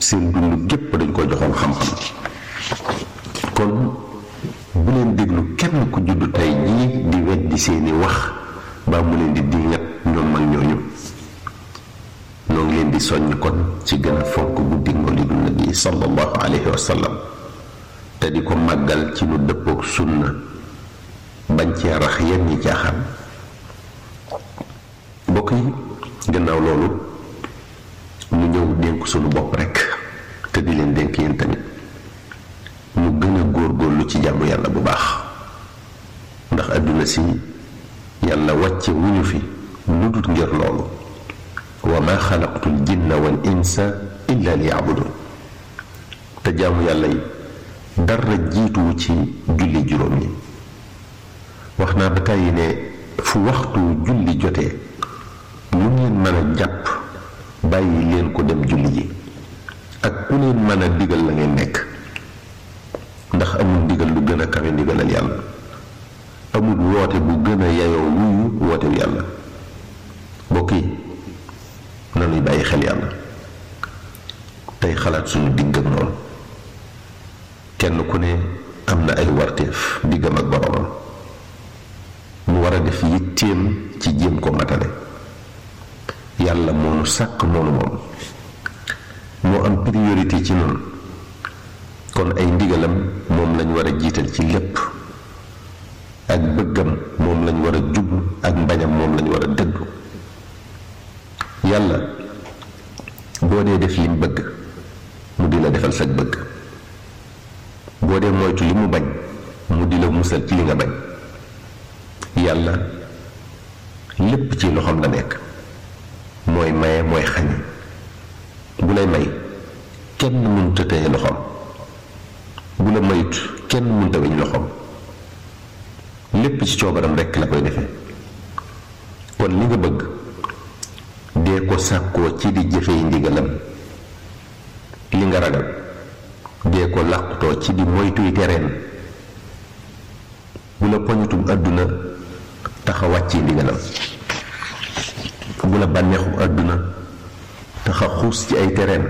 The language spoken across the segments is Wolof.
seen dund gépp dañ ko joxoon xam-xam kon bu leen déglu kenn ku judd tey jii di weddi seeni wax baa mu leen di diŋat ñoom mag ñooñu noo ngi leen di soññ kon ci gën a fonk guddi mawlidu nabi sallallahu alayhi wa sallam te di ko màggal ci lu dëppook sunna bañ cee rax yenn ñi caaxaan mbokk yi gannaaw loolu ñu ñëw dénk sunu bopp rekk te di leen dénk yéen tamit ñu gën a góorgóorlu ci jàmm yàlla bu baax ndax àdduna si yàlla wàcce wuñu fi lu dul ngir loolu wa ma xalaqtul jinna wal insa illa li yabudun te jaamu yàlla yi dara jiituwu ci julli juróom yi wax naa ba tàyyi ne fu waxtu julli jotee lu ngeen mën a jàpp bàyyi leen ko dem julli ji ak ku leen mën a digal la ngeen nekk ndax amul ndigal lu gën a kawe ndigalal yàlla amul woote bu gën a yayoo wuyu wootewu yàlla mbokk yi nanuy bàyyi xel yàlla tey xalaat suñu digg ak noonu kenn ku ne am na ay warteef diggam ak boromam mu war a def yitteem ci jéem ko matale yàlla moonu sàkk moonu moom moo am priorité ci noonu kon ay ndigalam moom lañ war a jiital ci lépp ak bëggam moom lañ war a jublu ak mbañam moom lañ war a dëddu yàlla boo dee def lim bëgg mu di la defal sag bëgg boo dee moytu li mu bañ mu di la musal ci li nga bañ yàlla lépp ci loxoom la nekk mooy maye mooy xañe bu lay may kenn mënut a téye loxoom bu la mayut kenn mënut a weñ loxoom lépp ci coobaram rekk la koy defee kon li nga bëgg dee ko sàkkoo ci di jëfey ndigalam li nga ragal dee ko làqutoo ci di moytuy tereen bu la poñutum àdduna taxa wàcci ndigalam bu la bànneexu àdduna taxa xuus ci ay tereen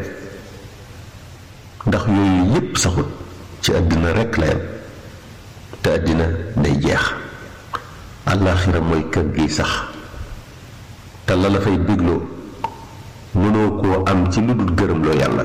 ndax yooyu yépp saxut ci àddina rekk la yam te àddina day jeex àllaaxira mooy kër gi sax te la la fay bégloo mënoo koo am ci lu dul gërëmloo yàlla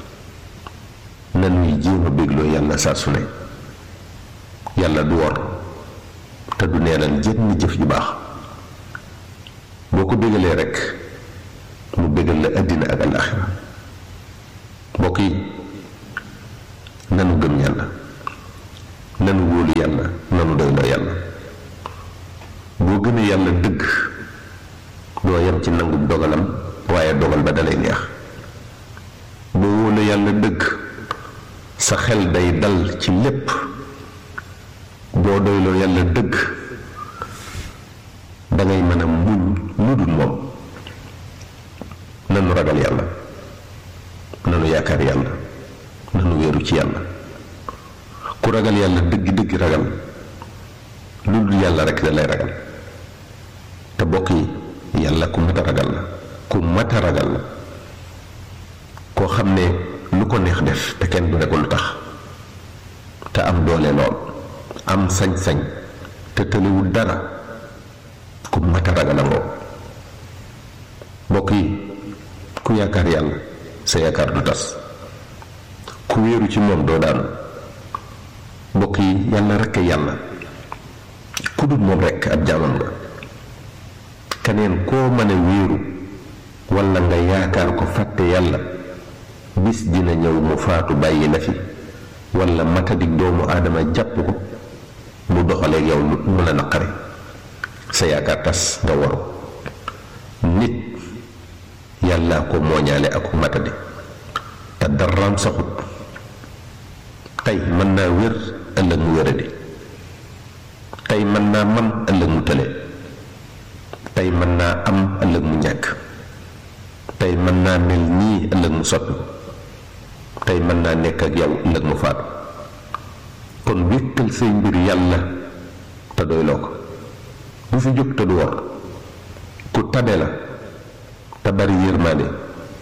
nanuy jéem a bégloo yàlla saa su ne yàlla du wor te du neenal jenn jëf ju baax boo ko bégalee rekk mu bégal la àddina ak àllaaxira mbokk yi nanu gëm yàlla nanu wóolu yàlla nanu doyloo yàlla boo gëmee yàlla dëgg doo yem ci nangu dogalam waaye dogal ba dalay neex boo wóolu yàlla dëgg sa xel day dal ci lépp boo doyloo yàlla dëgg dangay mën a muñ lu dul moom nanu ragal yàlla nanu yaakaar yàlla nanu wéeru ci yàlla ku ragal yàlla dëgg dëgg ragal lu dul yàlla rekk da lay ragal te bokk yi yàlla ku mat a ragal la ku mat a ragal la koo xam ne lu ko neex def te kenn du ne ko lu tax te am doole lool am sañ-sañ te tëliwul dara ku mat a ragal a ngoo mbokk yi ku yaakaar yàlla sa yaakaar du tas ku wéeru ci moom doo daanu mbokk yi yàlla rekk yàlla ku dul moom rekk ab jaamam nga keneen koo mën a wéeru walla nga yaakaar ko fàtte yàlla bis dina ñëw mu faatu bàyyi la fi walla matadik doomu aadama jàpp ko mu doxaleeg yow mu la naqare sa yaakaar tas nga waru nit yàlla ko mooñaale ak matadi te daraam saxut tey mën naa wér ëllëg mu wéradi tey mën naa man ëllëg mu tële tey mën naa am ëllëg mu ñàkk tey mën naa mel nii ëllëg mu soppi tey mën naa nekk ak yow ëllëg mu faatu kon wékkal say mbir yàlla te doyloo ko bu fi jóg te du wor ku tabe la te bari yërmaande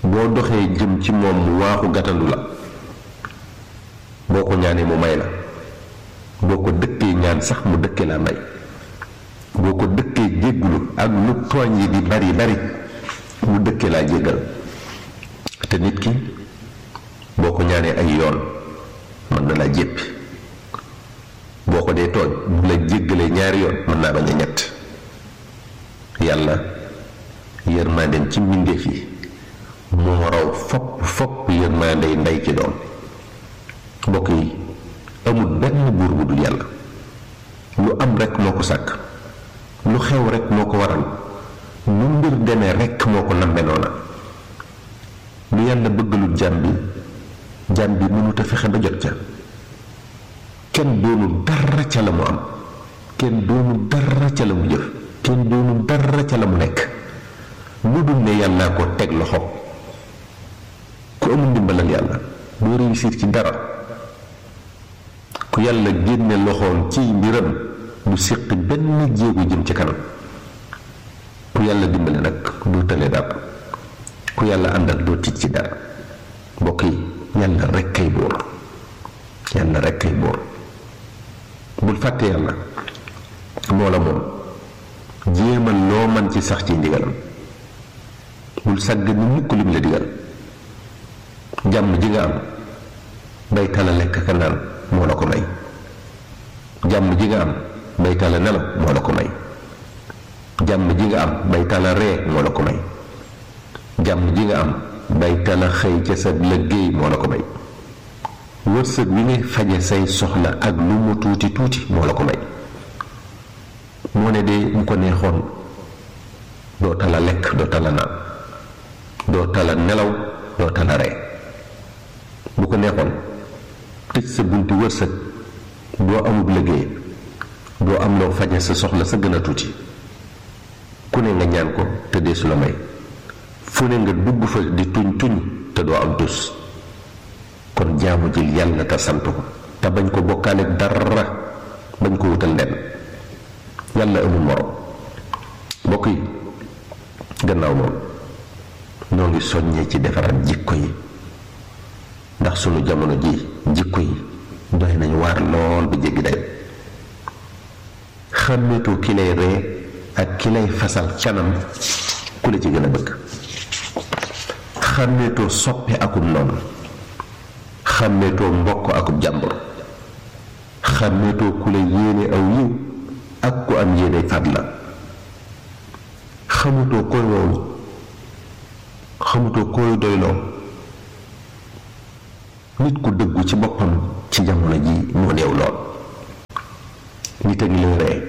boo doxee jëm ci moom mu waaxu gàttandu la boo ko ñaanee mu may la boo ko dëkkee ñaan sax mu dëkkee laa may boo ko dëkkee jéggulu ak lu tooñ yi di bari bari mu dëkkee laa jéggal te nit ki boo ko ñaanee ay yoon mën na laa jéppi boo ko dee tooñ bu la jéggalee ñaari yoon mën naa bañ a ñett yàlla yërmaandeem ci mbindeef yi moo raw fopp fopp yërmaandey ndey ci doom mbokk yi amul benn buur bu dul yàlla lu am rekk moo ko sàkk lu xew rekk moo ko waral lu mbir demee rekk moo ko nambe noona lu yàlla bëggalul jàmm bi jàmm bi mënut a fexe ba jot ca kenn doonul dara ca la mu am kenn doonul dara ca la mu jëf kenn doonul dara ca la mu nekk lu dul ne yàllaa ko teg loxo ku amul ndimbalal yàlla doo réussir ci dara ku yàlla génne loxoom ci mbiram du séq benn jéego jëm ci kanam ku yàlla dimbale nag doo tële dara ku yàlla àndal doo tiit ci dara mbokk yi yàlla rekk kay buur yàlla rekk kay buur bul fàtte yàlla moo la moom jéemal loo man ci sax ci ndigalam bul sàgg ni mukk lim la digal jàmm ji nga am bay tala lekk ka naan moo la ko may jàmm ji nga am bay tala nelaw moo la ko may jàmm ji nga am bay tala ree moo la ko may jàmm ji nga am bay tala xëy ca sa liggéey moo la ko may wërsëg wi ngay faje say soxla ak lu mu tuuti tuuti moo la ko may moo ne de mu ko neexoon doo tala lekk doo tala naan doo tala nelaw doo tala ree bu ko neexoon tëj sa bunti wërsëg doo amub liggéey doo am loo faje sa soxla sa gën a tuuti ku ne nga ñaan ko te dee su la may fu ne nga dugg fa di tuñ tuñ te doo am tus kon jaamu jël yàlla te sant ko te bañ ko bokkaale dara bañ ko wutal lenn yàlla amul morom mbokk yi gannaaw moom ñoo ngi soññee ci defaraat jikko yi ndax sunu jamono ji jikko yi doy nañu waar lool bu jéggi day xàmmeetoo ki lay ree ak ki lay fasal canam ku la ci gën a bëgg xàmmeetoo soppe akub noonu xàmmeetoo mbokk akub jàmbur xàmmeetoo ku la yéene aw yiw ak ku am yéene fat la xamutoo koy woowu xamutoo koy doyloo nit ku dëggu ci boppam ci jamono ji moo néew lool nit a ngi lay ree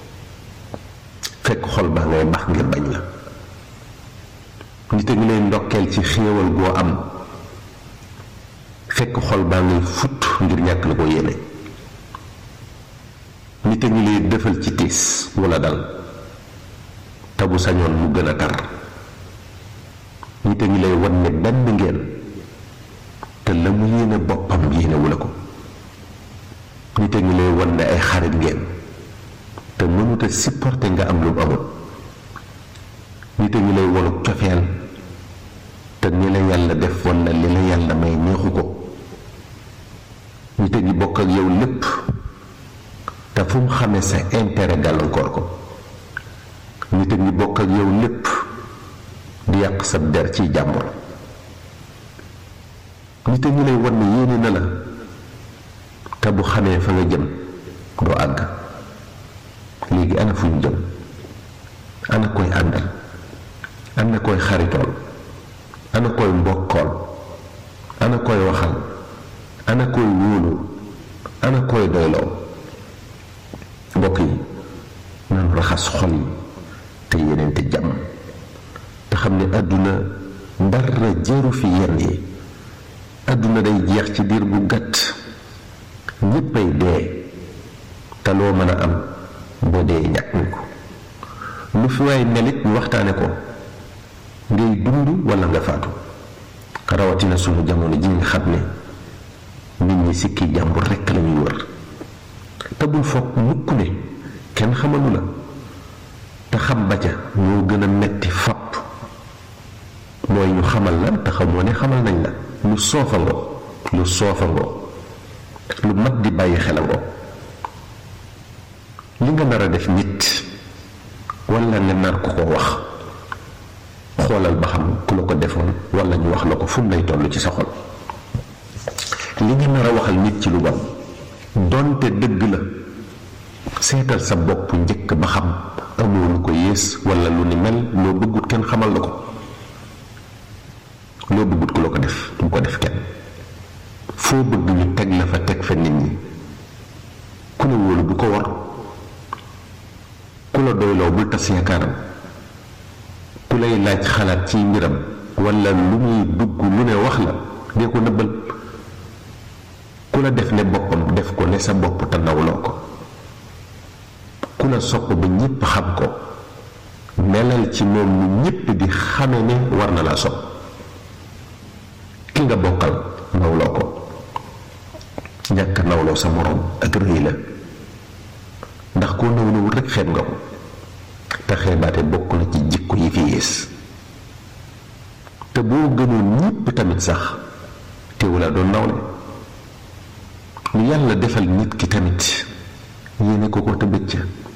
fekk xol baa ngay bax ngir bañ la nit a ngi lay ndokkeel ci xéewal goo am fekk xol baa ngay fut ngir ñàkk la ko yéene nit a ngi lay defal ci tiis wala dal te bu sañoon mu gën a tar nit a ngi lay wan ne benn ngeen te la mu yéene boppam yéene wu la ko nit a ngi lay wan ne ay xarit ngeen te mënut a supporter nga am lu mu amul nit a ngi lay wanu cofeel te ni la yàlla def wala li la yàlla may neexu ko nit a ngi bokk ak yow lépp te fu mu xamee sa intérêt gàllankoor ko nit a ngi bokk ak yow lépp di yàq sa der ciy jàmbur nit a ngi lay wan ne yéene na la te bu xamee fa nga jëm doo àgg léegi ana fu ñu jëm ana koy àndal ana koy xaritool ana koy mbokkool ana koy waxal ana koy wóolu ana koy doyloo mbokk yi nanu raxas xol yi te yeneen te jàmm te xam ne àdduna dara jëru fi yenn yi àdduna day jeex ci diir bu gàtt ñéppay dee te loo mën a am boo dee ñàkk nga ko lu fi waay melit ñu waxtaane ko ngay dund walla nga faatu rawatina sunu jamono ji nga xam ne nit ñi sikki jàmbur rekk lañuy wër te bul foog mukk ne kenn xamalu la te xam ba ca ñoo gën a metti fapp mooy ñu xamal la te xamoo ne xamal nañ la lu soofangoo lu soofangoo lu mat di bàyyi xelangoo li nga nar a def nit walla nga nar ko ko wax xoolal ba xam ku la ko defoon walla ñu wax la ko fu mu lay toll ci sa xol li nga nar a waxal nit ci lu bon donte dëgg la seetal sa bopp njëkk ba xam amoo lu ko yées walla lu ni mel loo bëggut kenn xamal la ko loo bëggut ku la ko def bu ko def kenn foo bëgg ñu teg la fa teg fa nit ñi ku la wóolu bu ko war ku la doyloo bul tas yaakaaram ku lay laaj xalaat ci mbiram walla lu muy dugg lu ne wax la dee ko nëbbal ku la def ne boppam def ko ne sa bopp te nawloo ko ku la sopp ba ñépp xam ko melal ci moom lu ñépp di xame ne war na laa sopp ki nga bokkal nawloo ko ñàkk nawloo sa moroom ak rëy la ndax koo nawlowul rekk xeeb nga ko te xeebaate bokk na ci jikko yi fi yées te boo gënoon ñépp tamit sax teewula doon nawle lu yàlla defal nit ki tamit yéene ko ko te bëcc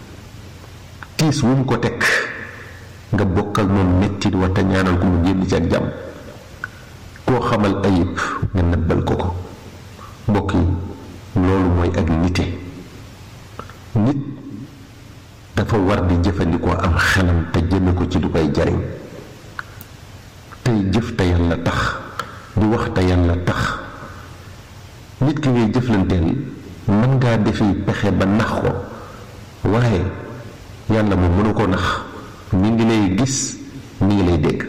tiis wu mu ko teg nga bokkal moom mettit wa te ñaanal ko mu génn ci ak jàmm koo xamal ayib nga nëbbal ko ko mbokk yi loolu mooy ak nite nit dafa war di jëfandikoo am xelam te jëme ko ci lu koy jariñ tey jëf te yàlla tax di wax te yàlla tax nit ki ngay jëflanteel mën ngaa defi pexe ba nax ko waaye yàlla moom mënu ko nax mi ngi lay gis mi ngi lay dégg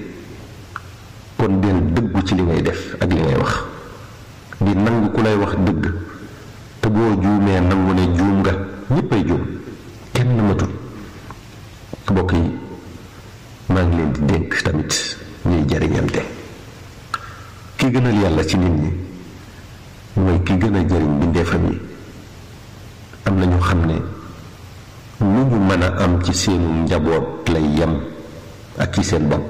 kon del dëggu ci li ngay def ak li ngay wax di nangu ku lay wax dëgg te boo juumee nangu ne juum nga ñéppay juum kenn matut mbokk yi maa ngi leen di dénk tamit ñuy jariñante ki gënal yàlla ci nit ñi mooy ki gën a jariñ bindeefam yi am na ñu xam ne lu ñu mën a am ci seenu njaboot lay yem ak ci seen bopp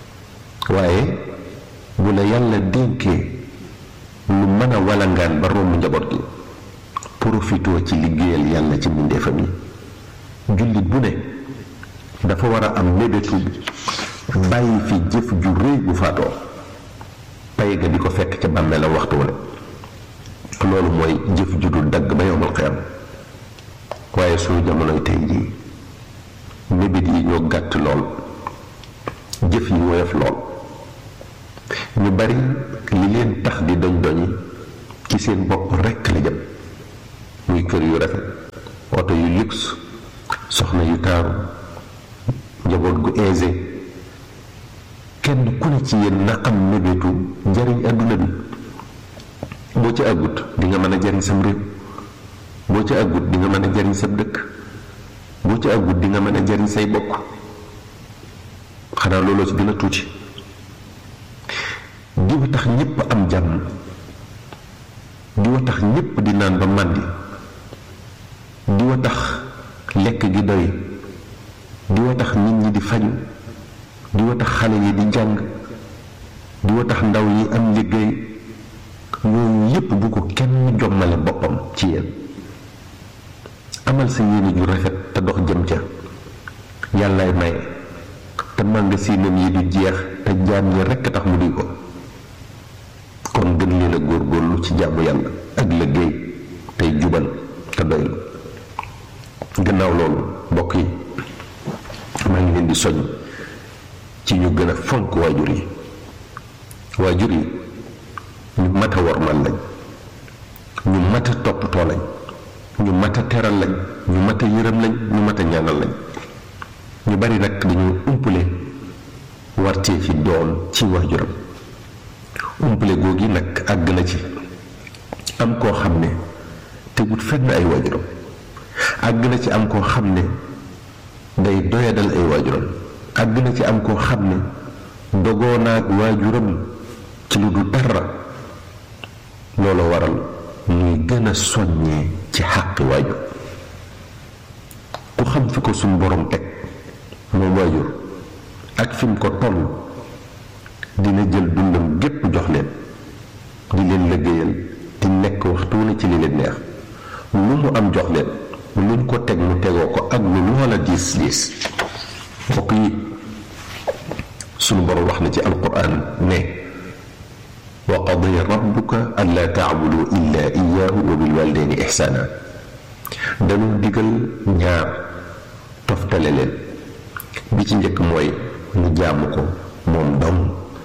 waaye bu la yàlla dénkee lu mën a walangaan ba romb njaboot gi profitoo ci liggéeyal yàlla ci mbindeefam yi jullit bu ne dafa war a am mébétu bàyyi fi jëf ju rëy bu faatoo pay ga di ko fekk ca bàmmeelam waxtu wu ne loolu mooy jëf ju dul dagg ba yowmal xiyam waaye suñu jamonoy tey jii mébét yi ñoo gàtt lool jëf yi woyof lool ñu bari li leen tax di doñ doñi ci seen bopp rekk la jëm muy kër yu rafet oto yu luxe soxna yu taaru njaboot gu aisé kenn ku ne ci yéen na am mébétu njariñ àdduna bi boo ci àggut di nga mën a jariñ sam réew boo ci àggut di nga mën a jariñ sab dëkk boo ci àggut di nga mën a jariñ say bokk xanaa looloo ci gën a tuuti diwa tax ñépp am jàmm diwa tax ñépp di naan ba màndi diwa tax lekk gi doy diwa tax nit ñi di faju diwa tax xale yi di jàng diwa tax ndaw yi am liggéey yooyu yépp bu ko kenn jommale boppam ci yéen amal sa yéene ju rafet te dox jëm ca yàllaay maye te màngasinam yi du jeex te jaam ñi rekk tax mu di ko kon gën leen a góorgóorlu ci jàmm yàlla ak liggéey tey jubal te doylu gannaaw loolu mbokk yi maa ngi leen di soñ ci ñu gën a fonk waajur yi waajur yi ñu mat a wormal lañ ñu mat a toppatoo lañ ñu mat a teral lañ ñu mat a yërëm lañ ñu mat a ñaanal lañ ñu bari nag dañu umpale wartee fi doom ci waajuram umpale googi nag àgg na ci am koo xam ne tegut fenn ay waajuram àgg na ci am koo xam ne day doyadal ay waajuram àgg na ci am koo xam ne dogoo naag waajuram ci lu du dara loolu waral ñuy gën a soññee ci xàqi waajur ku xam fi ko suñ borom teg moom waajur ak fi mu ko toll dina jël dundam gépp jox leen di leen liggéeyal di nekk waxtu ne ci li leen neex lu mu am jox leen luñ ko teg mu tegoo ko ak lu loola diis diis mbokk yi sunu borom wax na ci alquran ne wa qadiya rabbuka allaa taabudu illa iyaahu wa bilwalidayni ixsaana dañu digal ñaar toftale leen bi ci njëkk mooy ñu jaamu ko moom dong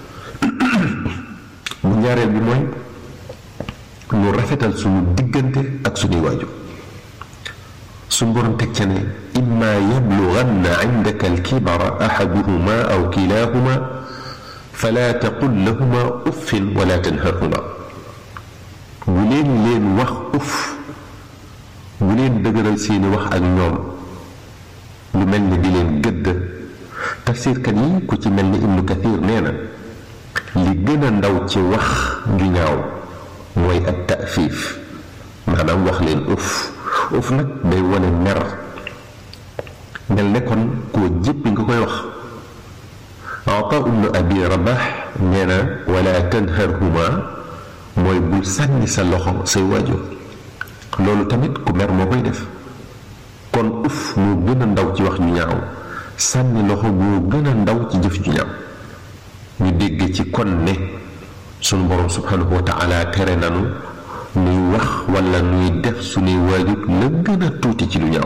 bu ñaareel bi mooy ñu rafetal suñu diggante ak suñuy waajur suñu borom teg ca ne imma yablughanna indaka alkibara ahaduhuma aw kilahuma fala taqul lahuma uffin wala tanharhuma bu leen leen wax uff bu leen dëgëral seeni wax ak ñoom lu mel ni di leen gëdd tafsirkat yi ku ci mel ni ibnu kathir nee na li gën a ndaw ci wax ju ñaaw mooy ak tafiif maanaam wax leen uff uff nag day wane mer mel ne kon koo jéppi nga koy wax ata ibnu abi rabax nee na wala tanharhuma mooy bul sànni sa loxo say waajur loolu tamit ku mer moo koy def kon uff moo gën a ndaw ci wax ju ñaaw sànni loxo moo gën a ndaw ci jëf ju ñaaw ñu dégg ci kon ne sunu borom subhanahu wa taala tere nanu nuy wax wala nuy def sunuy waajur la gën a tuuti ci lu ñaaw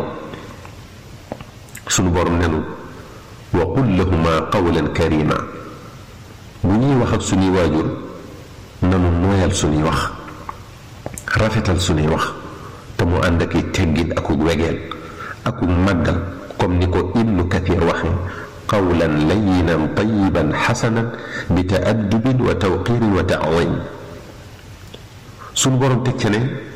sunu borom nenu wa qul lahuma qawlan karima bu ñuy wax ak sunuy waajur nanu nooyal sunuy wax rafetal sunuy wax te mu ànd ak i teggin akuk wegeel akuk màggal comme ni ko ibnu kathir waxe qawlan layinan tayiban xasanan bi taaddubin wa tawqirin wa taadim sunu borom teg ca ne